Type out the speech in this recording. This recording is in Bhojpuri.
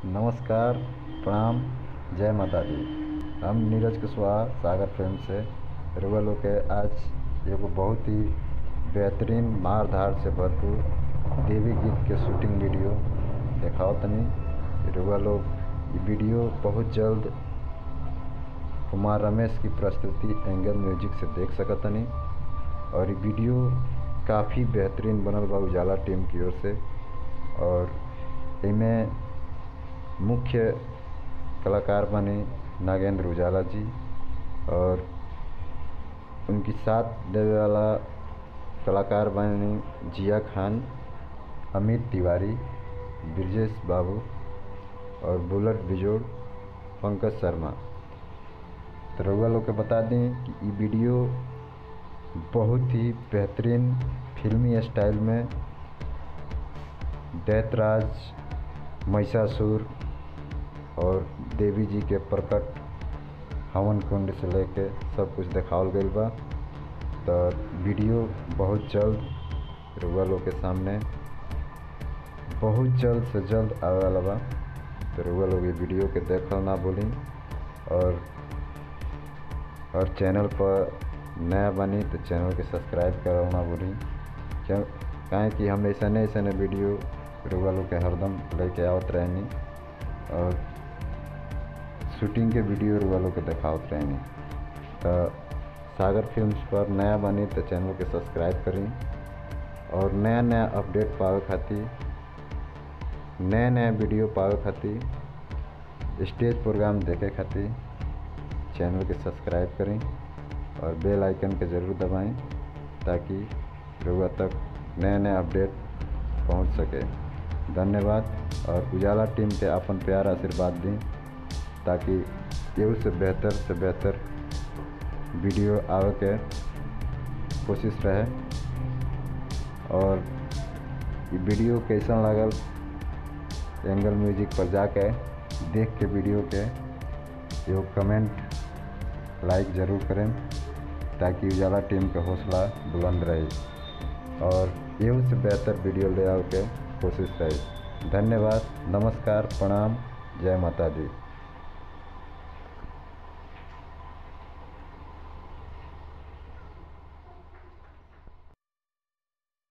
नमस्कार प्रणाम जय माता दी हम नीरज कुशवाहा सागर फिल्म से रउआ लोग के आज एगो बहुत ही बेहतरीन मार धार से भरपूर देवी गीत के शूटिंग वीडियो देखावत तनी रउआ लोग इ वीडियो बहुत जल्द कुमार रमेश की प्रस्तुति एंगल म्यूजिक से देख सकतनी और इ वीडियो काफ़ी बेहतरीन बनल बा उजाला टीम की ओर से और एमे मुख्य कलाकार बने नागेंद्र उजाला जी और उनकी साथ देवे वाला कलाकार बने जिया खान अमित तिवारी ब्रजेश बाबू और बुलेट बिजोड़ पंकज शर्मा तो रउआ लोग के बता दें कि इ वीडियो बहुत ही बेहतरीन फिल्मी स्टाइल में दैतराज महिषासुर और देवी जी के प्रकट हवन कुंड से लेके सब कुछ देखावल गईल बा तो वीडियो बहुत जल्द रउआ लोग के सामने बहुत जल्द से जल्द आवे वाला बा तो रउआ लोग ये वीडियो के देखल ना भूली और और चैनल पर नया बनी तो चैनल के सब्सक्राइब करना ना भूली क्यों काहे कि हम ऐसा ऐसा वीडियो रउआ लोग के हरदम लेके आवत रहनी और शूटिंग के वीडियो रउआ लोग के देखावत रहनी तो सागर फिल्म्स पर नया बनी तो चैनल के सब्सक्राइब करी और नया नया अपडेट पावे खातिर नया नया वीडियो पावे खातिर स्टेज प्रोग्राम देखे खातिर चैनल के सब्सक्राइब करें और बेल आइकन के ज़रूर दबाएं ताकि रउआ तक नया नया अपडेट पहुंच सके धन्यवाद और उजाला टीम के अपन प्यार आशीर्वाद दें ताकि एहू से बेहतर से बेहतर वीडियो आवे के कोशिश रहे और ये वीडियो कैसन लागल एंगल म्यूजिक पर जाके देख के वीडियो के एगो कमेंट लाइक ज़रूर करें ताकि उजाला टीम के हौसला बुलंद रहे और एहू से बेहतर वीडियो ले आवे के कोशिश रहे धन्यवाद नमस्कार प्रणाम जय माता दी